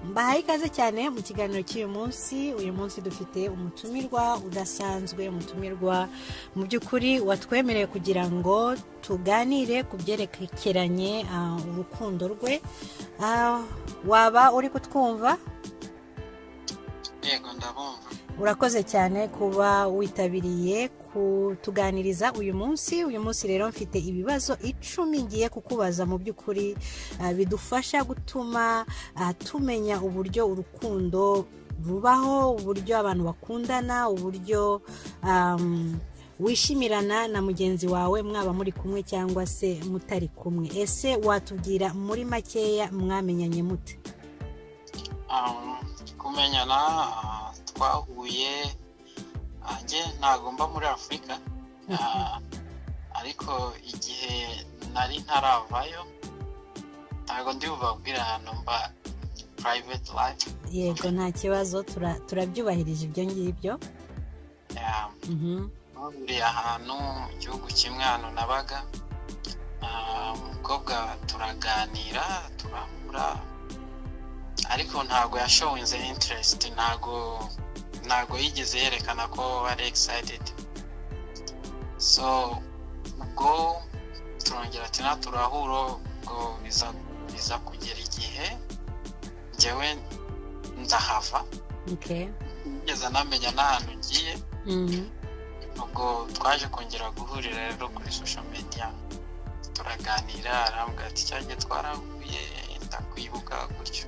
mbahaye ikaze cyane mu kiganiro cy'uyu munsi uyu munsi dufite umutumirwa udasanzwe umutumirwa mu by'ukuri watwemereye kugira ngo tuganire ku byerekeranye ah, urukundo rwe Ah, waba uri kutwumva yego ndabumva urakoze cyane kuba witabiriye kutuganiriza uyu munsi uyu munsi rero mfite ibibazo icumi ngiye kukubaza mu by'ukuri ah, bidufasha gutuma ah, tumenya uburyo urukundo rubaho uburyo abantu bakundana uburyo am, wishimirana na mugenzi wawe mwaba muri kumwe cyangwa se mutari kumwe ese watubwira muri makeya mwamenyanye mute Um, kumenyana ah, twahuye ah, njye ntabwo mba muri afurika ah, ariko igihe nari ntaravayo ntabwo ndi bubabwire ahantu mba private life yego nta kibazo tura- turabyubahirije ibyo ngibyo Yeah, Mhm. twahuriye ahantu mu gihugu kimwe ahantu nabaga Ah, umukobwa turaganira turahura ariko ntabwo yashowinze interest ntabwo ntabwo yigeze yerekana ko ari excited so ubwo turongera tina turahura ubwo biza biza kugera igihe njyewe ndahava Okay. ngeze anamenya n'ahantu ngiye Mhm. ubwo twaje kongera guhurira rero kuri social media turaganira arambwira ati cyangwa twarahuye ndakwibuka gutyo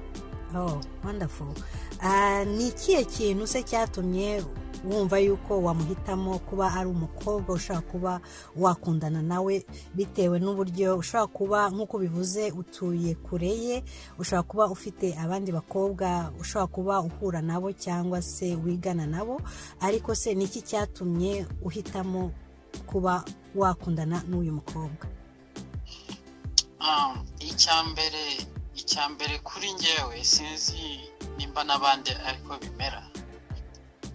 Oh, wonderful. Ah, ni ikihe kintu se cyatumye wumva yuko wamuhitamo kuba ari umukobwa ushobora kuba wakundana nawe bitewe n'uburyo ushobora kuba nk'uko bivuze utuye kure ye ushobora kuba ufite abandi bakobwa ushobora kuba uhura nabo cyangwa se wigana nabo ariko se ni iki cyatumye uhitamo kuba wakundana n'uyu mukobwa Ah, icya mbere icya mbere kuri njyewe sinzi nimba n'abandi ariko bimera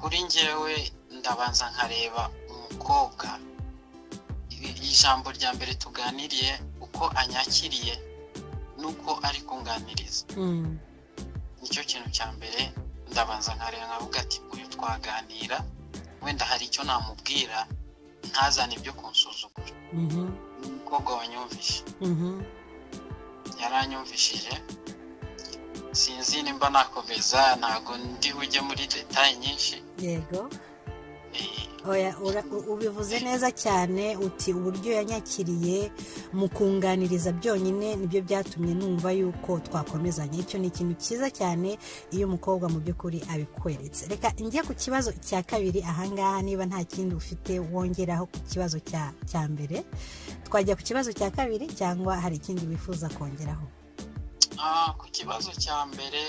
kuri njyewe ndabanza nkareba umukobwa I- ijambo rya mbere tuganiriye uko anyakiriye n'uko ari kunganiriza Mm, nicyo kintu cya mbere ndabanza nkareba nkavuga ati uyu twaganira wenda hari icyo namubwira ntazane ibyo kunsuzugura mhm, ni umukobwa wanyumvishe mhm, yaranyumvishije sinzi nimba nakomeza ntabwo ndi bujye muri detaye nyinshi yego Eh, Oya, ura- u- ubivuze neza cyane uti uburyo yanyakiriye mu kunganiriza byonyine nibyo byatumye numva yuko twakomezanya icyo ni ikintu cyiza cyane iyo umukobwa mu by'ukuri abikweretse reka njye ku kibazo cya kabiri ahangaha niba nta kindi ufite wongeraho ku kibazo cya cya mbere twajya ku kibazo cya kabiri cyangwa hari ikindi wifuza kongeraho ah, ku kibazo cya mbere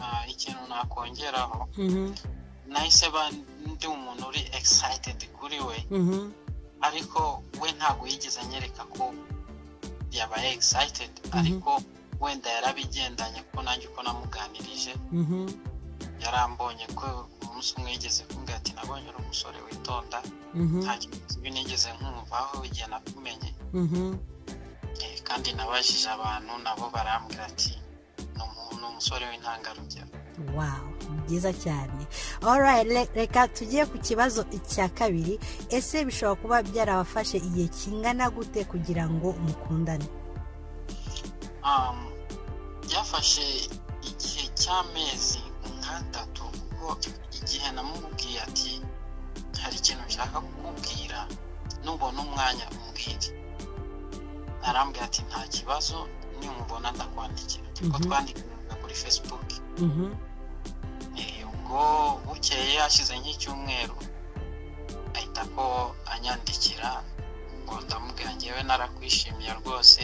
ah, ikintu nakongeraho Mhm, nahise ba ndi umuntu uri excited kuri we mhm, ariko we ntabwo yigeze anyereka ko yabaye excited ariko wenda yarabigendanye kuko nanjye uko namuganirije mhm, yarambonye ko umunsi umwe yigeze kumbwira ati nabonye uri umusore witonda mhm, nta kintu kibi nigeze nkumvaho igihe nakumenye mhm, Eh, kandi nabajije abantu nabo barambwira ati ni umuntu ni umusore w'intangarugero wow byiza cyane alright re- reka tujye ku kibazo cya kabiri ese bishobora kuba byarabafashe igihe kingana gute kugira ngo mukundane Um, byafashe igihe cy'amezi nk'atatu kuko igihe namubwiye ati hari ikintu nshaka kukubwira nubona umwanya umbwire arambwira ati nta kibazo nimubona ndakwandikira kuko Mhm. twandikiraga kuri facebook Eh, ubwo bukeye hashize nk'icyumweru ahita ko anyandikira ngo ndamubwira ngewe narakwishimiye rwose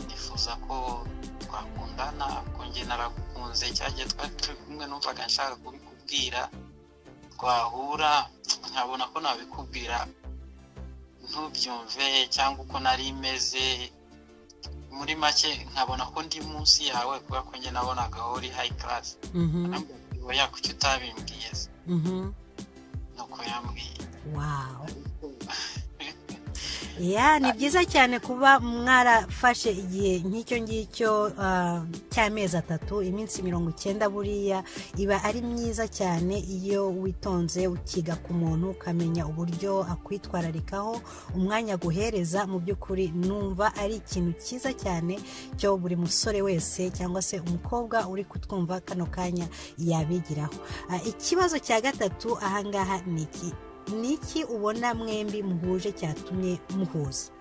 nifuza ko twakundana ko nge naragukunze cyagiye twari turi kumwe numvaga nshaka kubikubwira twahura nkabona ko nabikubwira ntubyumve cyangwa uko nari meze muri make nkabona ko ndi munsi yawe kubera ko nge nabonaga aho uri hayi karasi ntabwo yakuki utabimbwiye se nuko yambwiye wow ya ni byiza cyane kuba mwarafashe igihe nk'icyo ngicyo ah, cy'amezi atatu iminsi mirongo icyenda buriya iba ari myiza cyane iyo witonze ukiga ku muntu ukamenya uburyo akwitwararikaho umwanya aguhereza mu by'ukuri numva ari ikintu cyiza cyane cyo buri musore wese cyangwa se umukobwa uri kutwumva kano kanya yabigiraho Ah, ikibazo cya gatatu ahangaha ni iki ni iki ubona mwembi muhuje cyatumye muhuza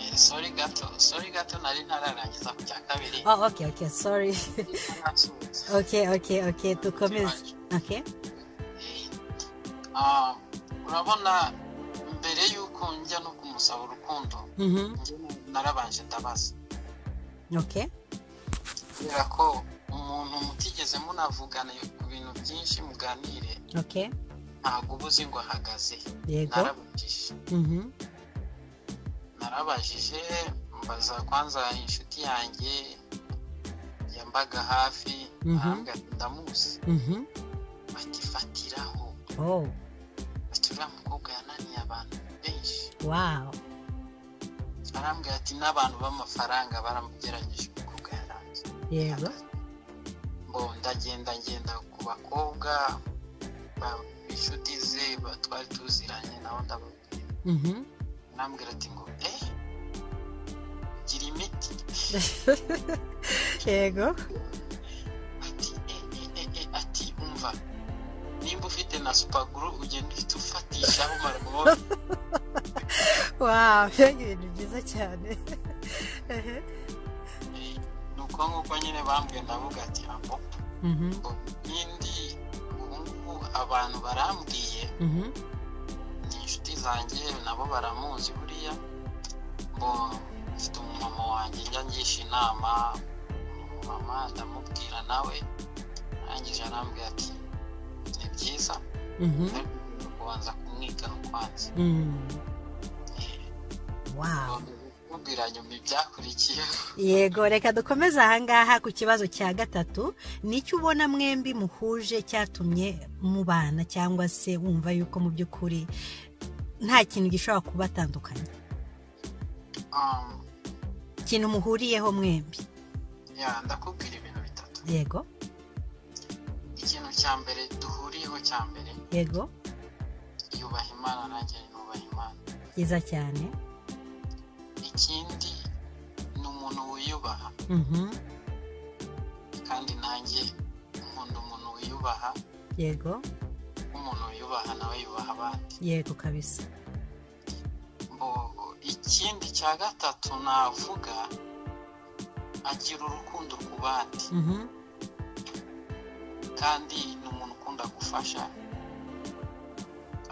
Eh, sorry gato sorry gato nari ntararangiza ku cya kabiri oh, okay okay sorry ntarasubiza okay okay okay dukomeze okay Ah, urabona mbere y'uko njya no kumusaba urukundo mhm njye narabanje ndabaza okay kubera ko umuntu mutigeze munavugana ku bintu byinshi muganire okay ntabwo uba uzi ngo ahagaze he. yego narabujije mhm narabajije mbaza kwanza inshuti yanjye yambaga hafi Mhm. ahambwa ndamuzi mhm bagifatiraho oh ati uriya mukobwa yananiye abantu benshi wow arambwira ati n'abantu b'amafaranga baramugerageje umukobwa yaranze yego ngo ndagenda ngenda ku bakobwa ba- inshuti ze ba- twari tuziranye nawe ndababwira mhm arambwira ati ngo eh gira imiti yego ati eh eh eh eh ati umva nimba ufite na supaguru ugenda uhita ufatishaho umara kubona wow ibintu byiza cyane Eh, ni uko nguko nyine bambwiye ndavuga ati ambo mhm n'indi ubu ngubu abantu barambwiye mhm ni inshuti zanjye nabo baramuzi buriya ngo mfite umumama wanjye njya ngisha inama umumama ndamubwira nawe arangije arambwira ati ni byiza mhm ariko kubanza kumwiga kwanza mhm wow mubwira nyuma ibyakurikiyeho yego reka dukomeze ahangaha ku kibazo cya gatatu ni icyo ubona mwembi muhuje cyatumye mubana cyangwa se wumva yuko mu by'ukuri nta kintu gishobora kubatandukanya Um, ikintu muhuriyeho mwembi ya ndakubwira ibintu bitatu yego ikintu cya mbere duhuriyeho cya mbere yego yubaha imana nanjye nubaha imana byiza cyane ikindi ni umuntu wiyubaha Mhm, kandi nanjye nkunda umuntu wiyubaha yego umuntu wiyubaha nawe yubaha abandi yego kabisa Mbo, ikindi cya gatatu navuga agira urukundo ku bandi Mhm, kandi ni umuntu ukunda gufasha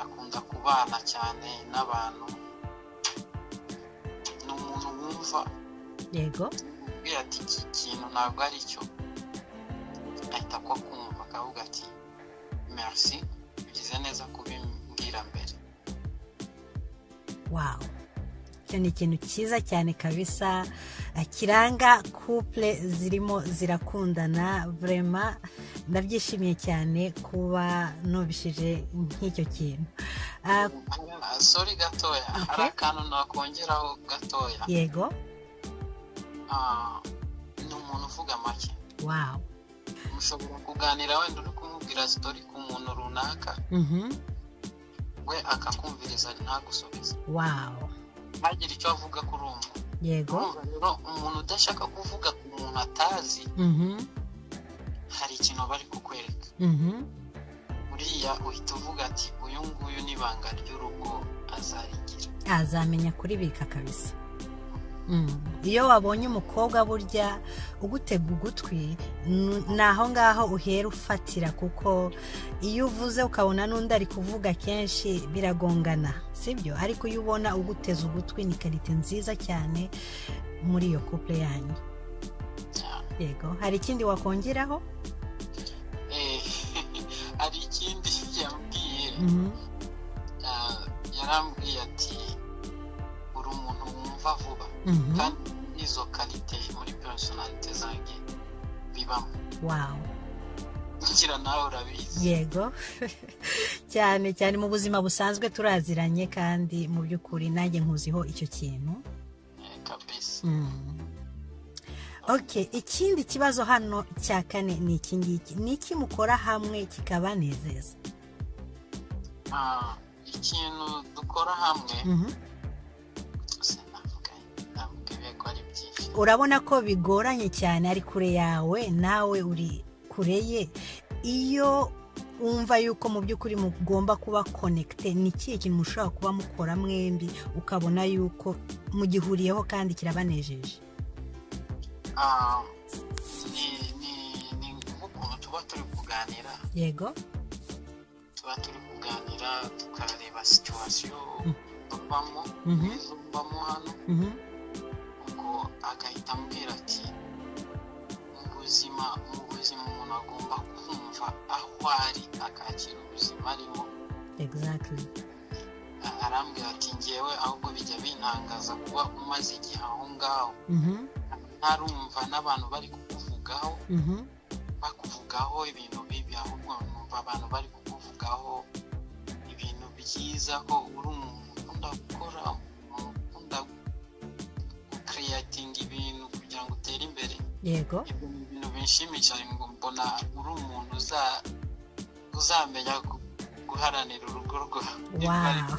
akunda kubana cyane n'abantu ni umuntu wumva yego ubwira ati iki kintu ntabwo ari cyo ahita ko kumva akavuga ati merci ugize neza kubimbwira mbere wawu icyo ni ikintu cyiza cyane kabisa eh, kiranga couple zirimo zirakundana vrema ndabyishimiye cyane kuba nubishije nk'icyo kintu Ah, Ah, sorry gatoya Okay. hari akantu nakongeraho gatoya yego Ah, ni umuntu uvuga make wawu mushobora kuganira wenda uri kumubwira sitori ku muntu runaka mhm, we akakumviriza ntagusubize wawu ntagire icyo avuga kuri uwo muntu yego Urumva rero umuntu udashaka kuvuga ku muntu atazi mhm, hari ikintu bari kukwereka mhm, buriya uhita uvuga ati uyu nguyu n'ibanga ry'urugo azarigira azamenya kuribika kabisa Mm. iyo wabonye umukobwa burya ugutega ugutwi n- ni aho ngaho uhera ufatira kuko iyo uvuze ukabona n'undi ari kuvuga kenshi biragongana sibyo ariko iyo ubona uguteza ugutwi ni karite nziza cyane muri iyo couple yanyu yego hari ikindi wakongeraho Eh, hari ikindi yambwiye Mhm. ah, yarambwiye ati uri umuntu wumva vuba Mhm. kandi izo karite muri personalite zanjye bibamo wow ngira nawe urabizi yego cyane cyane mu buzima busanzwe turaziranye kandi mu by'ukuri nanjye nkuziho icyo kintu eh, kabisa Mm. Okay, ikindi kibazo hano cya kane ni iki ngiki ni iki mukora hamwe kikabanezeza Ah, ikintu dukora hamwe Mhm. sinavuga navuga ko ari byinshi urabona ko bigoranye cyane ari kure yawe nawe uri kure ye iyo wumva yuko mu by'ukuri mugomba kuba konekite ni ikihe kintu mushobora kuba mukora mwembi ukabona yuko mugihuriyeho kandi kirabanejeje Ah, ni ni ni nk'ukuntu tuba turi kuganira yego tuba turi kuganira tukareba situwasiyo Mm. babamo Mhm. babamo hano Mhm. ubwo agahita ambwira ati mu buzima mu buzima umuntu agomba kumva aho ari akakira ubuzima arimo exactly A- arambwira ati ngewe ahubwo bijya bintangaza kuba umaze igihe aho ngaho Mhm. ntarumva n'abantu bari kukuvugaho Mhm. bakuvugaho ibintu bibi ahubwo numva abantu bari kukuvugaho ibintu byiza ko uri umuntu ukunda gukora umuntu ukunda gukiriyatinga ibintu kugira ngo utere imbere yego ibyo ni ibintu binshimisha ngo mbona uri umuntu uza- uzamenya gu- guharanira urugo rwawe Wow.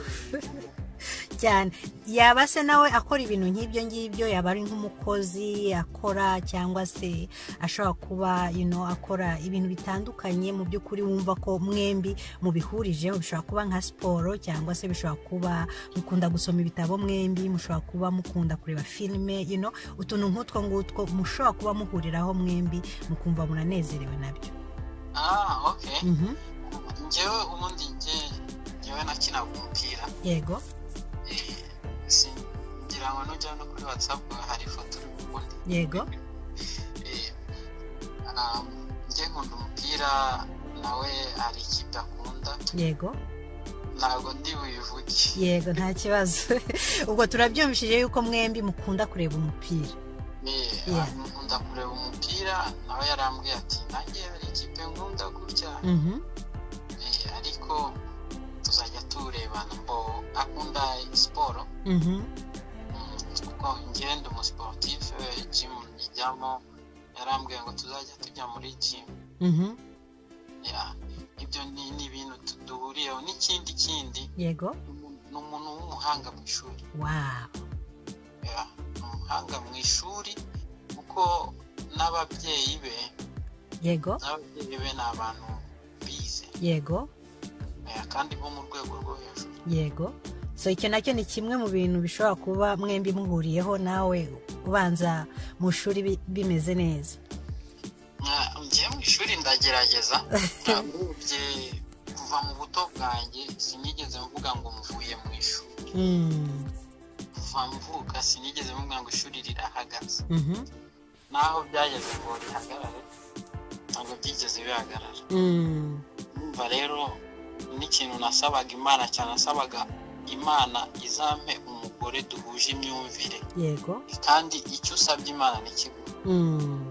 cyane yaba se nawe akora ibintu nk'ibyo ngibyo yaba ari nk'umukozi akora cyangwa se ashobora kuba you know, akora ibintu bitandukanye mu by'ukuri wumva ko mwembi mubihurijeho bishobora kuba nka siporo cyangwa se bishobora kuba mukunda gusoma ibitabo mwembi mushobora kuba mukunda kureba filime you know, utuntu nk'utwo ngutwo mushobora kuba muhuriraho mwembi mukumva munanezerewe nabyo ah okay Mhm. njyewe ubundi njye- njyewe nakinaga umupira yego Eh, si- ngira ngo nujya no kuri whatsapp hari ifoto uri kubundi yego Eh, ah, njye nkunda umupira nawe hari ikipe akunda yego ntabwo ndi buyivuge yego nta kibazo ubwo turabyumvishije yuko mwembi mukunda kureba umupira Eh, Yeah. ahantu nkunda kureba umupira nawe yarambwiye ati nanjye hari ikipe nkunda gutya Mhm. Eh, ariko tuzajya turebana mbo akunda siporo Mhm. Mm, kuko njyewe ndi umusiporutifu jimu njyamo yarambwiye ngo tuzajya tujya muri jimu Mhm. Yeah. ibyo ni ni ibintu tu- duhuriyeho n'ikindi kindi yego ni umuntu w'umuhanga mu ishuri wawu Yeah, ni umuhanga mu ishuri kuko n'ababyeyi be yego n'ababyeyi be ni abantu bize yego Eh, kandi bo mu rwego rwo hejuru yego so icyo nacyo ni kimwe mu bintu bishobora kuba mwembi muhuriyeho nawe ubanza mu shuri bi- bimeze neza Nka- njye mu ishuri ndagerageza ntabwo kuva mu buto bwanjye sinigeze mvuga ngo mvuye mu ishuri Mm. kuva mvuka sinigeze mvuga ngo ishuri rirahagaze Mhm. naho byageze ngo rihagarare ntabwo byigeze bihagarara Mm. Umva rero n'ikintu nasabaga imana cyane nasabaga imana izampe umugore duhuje imyumvire yego kandi icyo usabye imana ntikibura Mm.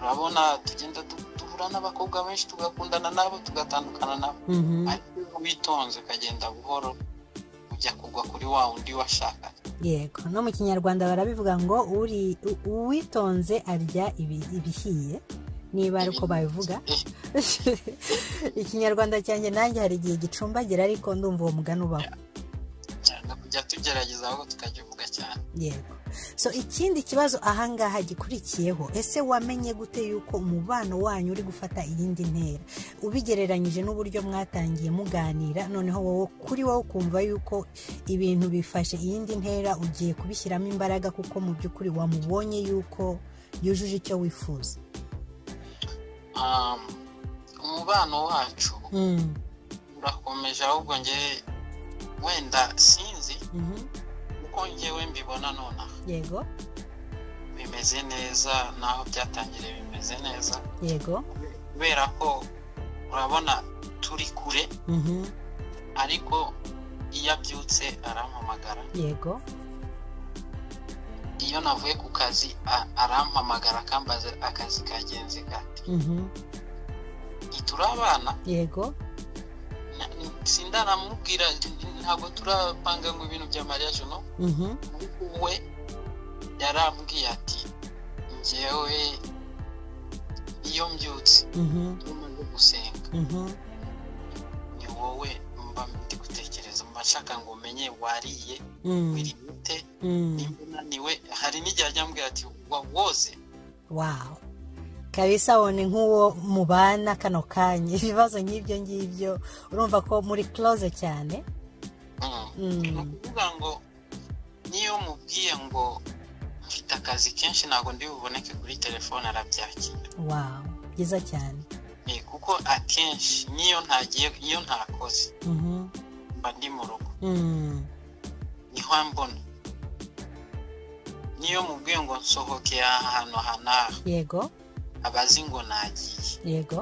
urabona tugenda du- duhura n'abakobwa benshi tugakundana nabo tugatandukana nabo Mhm. ariko iyo witonze ukagenda buhoro ujya kugwa kuri wa undi washakaga yego no mu kinyarwanda barabivuga ngo uri u- uwitonze arya ibi- ibihiye niba ari uko babivuga Eh, ikinyarwanda cyanjye nanjye hari igihe gicumbagira ariko ndumva uwo mugani ubaho cyangwa kujya tugerageza aho tukagivuga cyane yego so ikindi kibazo ahangaha gikurikiyeho ese wamenye gute yuko umubano wanyu uri gufata iyindi ntera ubigereranyije n'uburyo mwatangiye muganira noneho wowe kuri wowe ukumva yuko ibintu bifashe iyindi ntera ugiye kubishyiramo imbaraga kuko mu by'ukuri wamubonye yuko yujuje icyo wifuza Um, umubano wacu Mm, urakomeje ahubwo nge wenda sinzi mhm, uko ngewe mbibona nonaha yego bimeze neza naho byatangiriye bimeze neza yego kubera ko urabona turi kure mhm, ariko iyo abyutse arampamagara yego iyo navuye ku kazi a- arampamagara akambaza akazi kagenze gati mhm, ntiturabana yego Na- n- sindanamubwira ntabwo turapanga ngo ibintu bya mariya jono we yarambwiye ati ngewe iyo mbyutse iyo umaze gusenga ni wowe mba ndi gutekereza mba nshaka ngo umenye wariye biri bite nimba unaniwe hari n'igihe ajya ambwira ati woze wawu kabisa wone nk'uwo mubana kano kanya ibibazo nk'ibyo ngibyo urumva ko muri close cyane ni ukuvuga ngo niyo mubwiye ngo mfite akazi kenshi ntabwo ndi buboneke kuri telefone arabyakira wawu byiza cyane kuko akenshi niyo ntagiye iyo ntakoze mba ndi mu rugo niho mbona niyo mubwiye ngo nsohokeye ahantu aha n'aha yego abazi ngo nagiye yego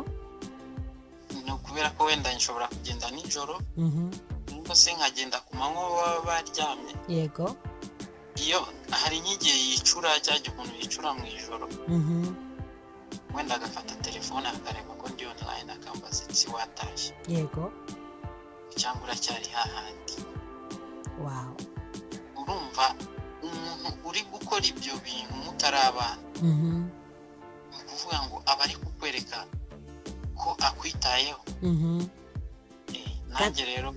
ni ukubera ko wenda nshobora kugenda nijoro cyangwa se nkagenda ku manywa baba baryamye yego iyo hari nk'igihe yicura cyangwa umuntu yicura mu ijoro wenda agafata telefone akareba ko ndi online akambaza ati watashye yego cyangwa uracyari hahandi wawu urumva umuntu uri gukora ibyo bintu mutarabana ni ukuvuga ngo aba ari kukwereka ko akwitayeho Eh, nanjye rero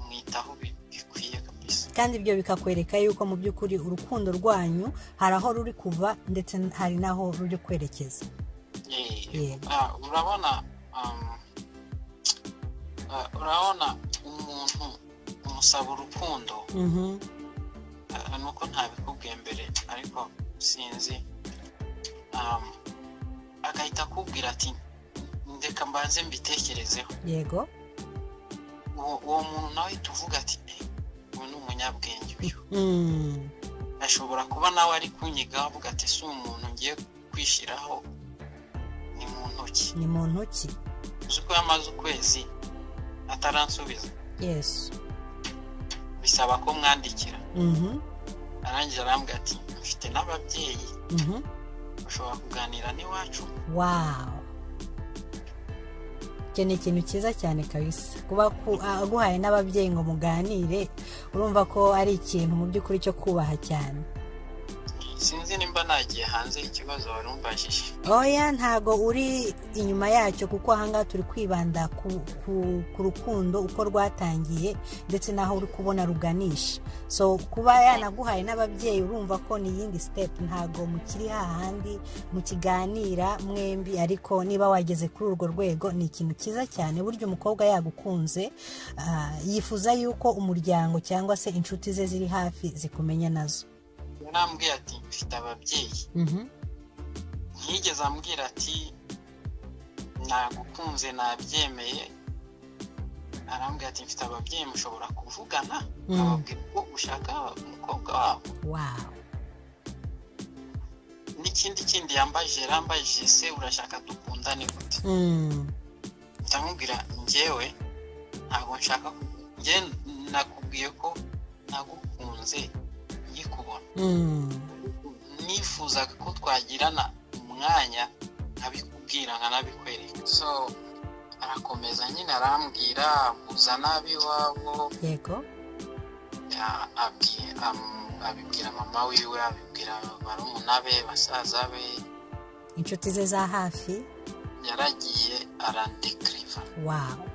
mwitaho bi- bikwiye kabisa kandi ibyo bikakwereka yuko mu by'ukuri urukundo rwanyu hari aho ruri kuva ndetse hari n'aho ruri kwerekeza Eh, Yego. ah, urabona um, ah, urabona umuntu umusaba urukundo Ah, nuko ntabikubwiye mbere ariko sinzi Um, agahita akubwira ati ndeka mbanze mbitekerezeho yego uwo uwo muntu nawe ahita uvuga ati "Eh, uyu ni umunyabwenge uyu Mm. ashobora kuba nawe ari kunyigaho avuga ati si umuntu ngiye kwishyiraho ni mu ntoki ni mu ntoki uzi ko yamaze ukwezi ataransubiza yesu bisaba ko mwandikira Mhm, arangiza arambwira ati mfite n'ababyeyi mhm. ushobora kuganira n'iwacu wow icyo ni ikintu cyiza cyane kabisa kuba ku- aguhaye n'ababyeyi ngo muganire urumva ko ari ikintu mu by'ukuri cyo kubaha cyane sinzi nimba nagiye hanze y'ikibazo wari umbajije oya ntago uri inyuma yacyo kuko ahangaha turi kwibanda ku, ku, ku rukundo uko rwatangiye ndetse n'aho uri kubona ruganisha so kuba yanaguhaye n'ababyeyi urumva ko ni iyindi sitepu ntago mukiri hahandi mukiganira mwembi ariko niba wageze kuri urwo rwego ni ikintu cyiza cyane burya umukobwa yagukunze ah, yifuza yuko umuryango cyangwa se inshuti ze ziri hafi zikumenya nazo yarambwiye ati mfite ababyeyi Mhm. ntiyigeze ambwira ati nagukunze nabyemeye arambwira ati mfite ababyeyi mushobora kuvugana Mm. ababwira ko ushaka umukobwa wabo wow n'ikindi kindi yambajije yarambajije se urashaka dukundane gute Mm. ndamubwira njyewe ntabwo nshaka ku- njye nakubwiye ko nagukunze nkikubona Mm. nifuzaga ko twagirana umwanya nkabikubwira nkanabikwereka so arakomeza nyine arambwira muzana ab'iwabo yego ya- abwi- am- abibwira mama wiwe abibwira barumuna be basaza be inshuti ze za hafi yaragiye arandekiriva wawu